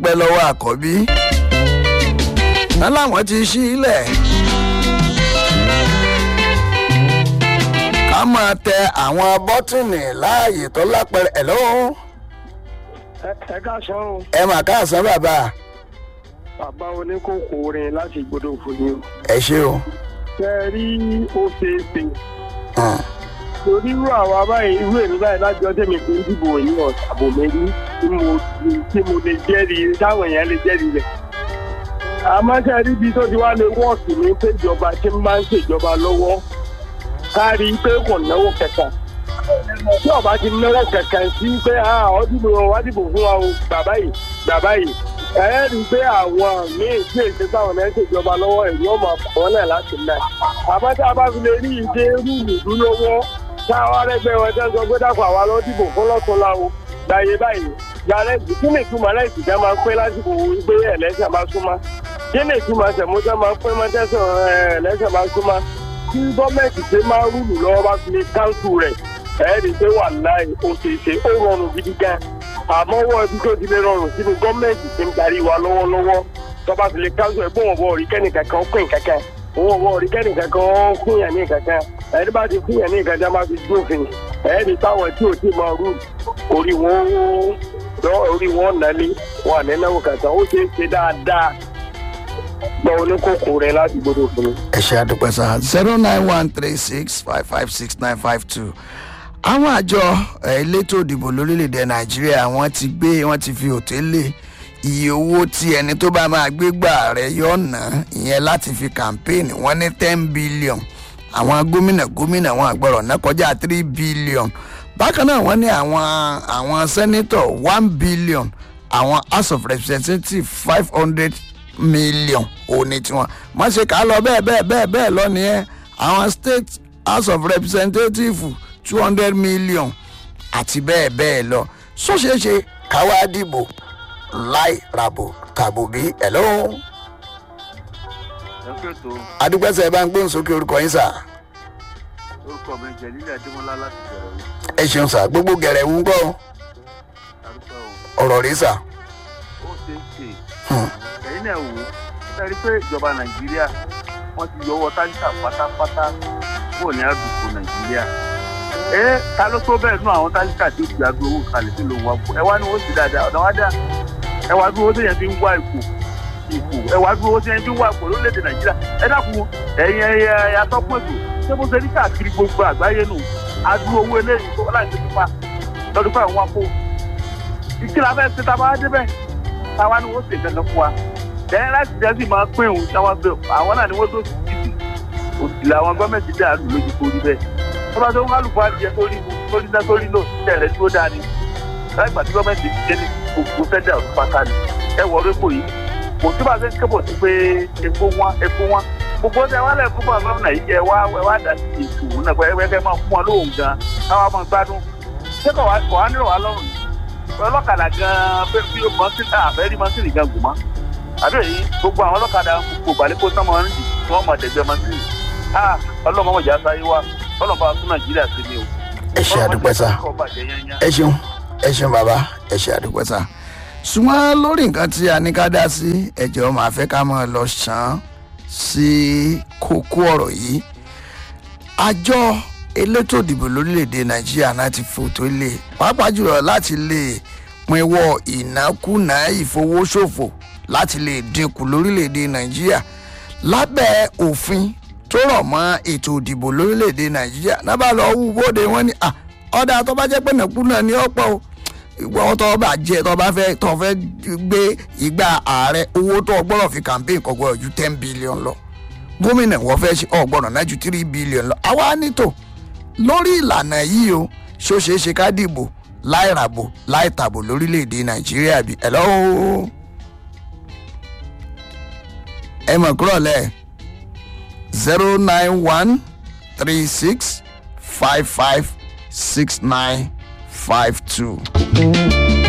dúpẹ́ lọ́wọ́ àkọ́bí wọn láwọn ti ṣí ilẹ̀ ká máa tẹ àwọn bọ́tìnì láàyè tó lápẹ̀rẹ̀ ẹ̀ lọ́wọ́ ẹ káàsán o ẹ mà káàsán bàbá bàbá oníkókó orin láti gbọdọ̀ fún yín o. ẹ ṣé o. ṣe é rí ó ṣeé ṣe Hmm. torí irú àwa báyìí irú èmi báyìí láti ọjọ́ mi kì í dìbò ní ọ̀sàbò méjì tí mo tí mo lè jẹ́rìí táwọn èèyàn lè jẹ́rìí rẹ̀. àmọ́ ṣe rí ibi tó ti wá lè wọ́ọ̀kì ní péjọba tí ń bá ń ṣèjọba lọ́wọ́ ká rí i pé kò náwó kẹta. tí ọba ti náwó kẹkẹ sí pé ọdìbò wá dìbò fún wa o bàbá yìí bàbá yìí ẹ rí i pé àwọn míín tí èsì táwọn ẹ̀ ń ṣèjọba lọ́wọ́ ẹ̀yìn ọmọ àkọọ́lẹ̀ láti náà. àmọ́ tá a bá fi lè rí ìdè rúùlù dúró táwọn arẹgbẹ́ wọn tẹ́ sọ pé dàpọ̀ àwa lọ dìbò fún lọ́túnla o gbàyè báyìí gbàrẹ́ kí ni ìtumọ̀ lẹ́sìn tẹ́ máa ń pẹ́ lásìkò pé ẹ̀lẹ́sẹ̀ máa súnmọ́ kí ni ìtumọ̀ sẹ̀mọ́tẹ́ máa ń pẹ́ mọ́tẹ́sán ẹ̀lẹ́sẹ̀ máa súnmọ́ tí gọ́ọ̀mẹ̀ntì ṣe máa rúlù lọ́wọ́ bá fi lè káńtù rẹ̀ ẹ̀ẹ́dì pé wà láì ó ṣe ṣe ó rọrùn gidi gan àmọ́ wọ́n ibi tó ti lè rọrùn sínú gọ́ọ̀mẹ̀ntì ti ń darí wa lọ́wọ́lọ́wọ́ tó bá fi lè káńtù ẹ̀ bó wọn bọ̀ rí kẹ́nìkankan pín kankan owó wọn rí kẹ́nìkankan fún yàn ní kankan ẹni bá ti fún yàn ní kankan máa fi dófin ẹni táwọn tí ò tí máa rú orí wọn lọ orí wọn nálé wọn àná náwó kankan ó ṣe é ṣe dáadáa gbọ́ oníkókó rẹ láti gbọdọ̀ fún mi. ẹ ṣe àdúpẹ́ sá zero nine one three six five five six nine five two àwọn àjọ eh, elétò ìdìbò lórílẹ̀‐èdè nàìjíríà wọ́n ti gbé wọ́n ti fi òtélè iye owó tí ẹni tó bá máa gbé gbà rẹ̀ yọ̀ ná ìyẹn láti fi kàmpéènì wọ́n ní ten billion àwọn gómìnà gómìnà wọn àgbọ̀rọ̀ ná kọjá three billion bákan náà wọ́n ní àwọn àwọn sẹ́nítọ̀ one billion àwọn house of representatives five hundred million òní tiwọn má ṣe kà á lọ bẹ́ẹ̀ bẹ́ẹ̀ bẹ́ẹ̀ bẹ́ẹ̀ lọ nìyẹn àwọn state house of representatives two hundred million àti bẹ́ẹ̀ bẹ́ẹ̀ lọ sọ́ṣeéṣe káwá dìbò láì ràbò tàbò bí ẹ̀ lọ́wọ́ ẹ pé tó adúgbẹ́sẹ̀ bá ń gbóhùn sókè orúkọ yín sà orúkọ mi jẹ nílẹ̀ adémọlá láti bẹ̀rẹ̀ wò ẹ ṣeun sà gbogbo gẹ̀rẹ̀ wú gbọ́ arúgbó ọ̀rọ̀ rí sà o ó ṣe é ṣe ẹ̀yin náà wò ó ẹ rí i pé ìjọba nàìjíríà wọ́n ti yọwọ́ táǹkà pátápátá kúrò ní àdúgbò nàìjíríà ẹ ta ló tó bẹ́ẹ̀ nú àwọn táǹkà tí ó ti gbàgbé owó kalẹ̀ tó ló wà fún ẹ wá ní owó ti dáadáa ọ̀nà wá dá ẹ wá dúró téèyàn fi ń wá ipò ipò ẹ wá dúró téèyàn fi ń wá ipò lórílẹ̀‐èdè nàìjíríà ẹ dákun ẹ̀yin ẹ̀yẹ atọ́kùn ètò ṣé bó ṣe ní káàkiri gbogbo àgbáyé nù adúró owó eléyìí tó láti fi pa lọ́dún fún àwọn akó ìkìlá fẹ́ ṣe tá a bá débẹ̀ táwa ni wọ́n ṣe dandan fún wa lẹ́yìn láti jẹ́ sì máa pín òun táwa bẹ̀ àwọn náà ni wọ́n tó ti títì òsì làwọn gọ́ọ̀mẹ̀ntì dà lù lójú torí bẹ́ẹ̀ tó bá tó ń kálukú adìyẹ sórí sórí náà sórí náà tẹ̀lé tó dáa ni láì gbà tí gọ́ọ̀mẹ̀ntì ti jẹ́ ní gbogbo fẹ́dà ọ̀tún pátá ni ẹ wọ orí pò yìí kò tí bá ṣe ń kébò sí pé epo wọn epo wọn gbogbo tẹ wálẹ̀ fún bọ̀ gómìnà yìí ẹ wá ẹ wá dà sí ètò òun náà pé ẹ fẹ́ máa fún wọn lóhùn gan káwá máa gbádùn ṣé kò wá kò wá nílò wá lọ́rùn ọlọ́kadà gan pé bí mọ́sílì àfẹ́rí mọ́sílì gan gùn mọ́ àbí èyí gbogbo àwọn ọlọ́kadà gbogbo balẹ̀ kó sọ́mọ ń dì tí wọ́n mọ̀ dẹ̀gbẹ́ mọ́sílì ah ọlọ́mọ mọ̀jà sáyé wa ọlọ́mọ bá tún nàìjíríà sí ni o. ẹ ṣe àdúpẹ́ sà ẹ ṣeun ẹ ṣeun bàbá ẹ ṣe àdúpẹ́ sà ṣùgbọ́n lórí nǹkan tí a ní ká dá sí ẹ̀jọ̀ máa fẹ́ ká máa lọ ṣàn sí kókó ọ̀rọ̀ yìí àjọ elétò ìdìbò lórílẹ̀‐èdè nàìjíríà náà ti fòtó lé pàápàá jùlọ láti lè pinwọ́ ìnákúnà ìfowóṣòfò láti lè dínkù lórílẹ̀‐èdè nàìjíríà lábẹ́ òfin tó rọ̀ mọ́ ètò ìdìbò lórílẹ̀‐èdè nàìjíríà náà bá lọ wú bóde wọn ni "Ah, ọ̀dà tó bá jẹ́ pé nàkúnà ní ọ̀pọ̀ o ìwọ tó bá jẹ tó bá fẹ́ tó fẹ́ gbé ìgbà ààrẹ owó tó gbọ́dọ̀ fi campaign kò gbọ́dọ̀ ju ten billion lọ gómìnà wọ́n fẹ́ ṣe ọ̀gbọ́dọ̀ náà ju three billion lọ àwa nítò lórí ìlànà yìí o ṣó ṣeé ṣe ká dìbò láì ràbò láì tàbò lórílẹ̀‐èdè nàìjíríà bí ẹ̀ lọ́wọ́ ẹ mọ̀ kúrọ̀ lẹ̀ zero nine one three six five five six nine five two.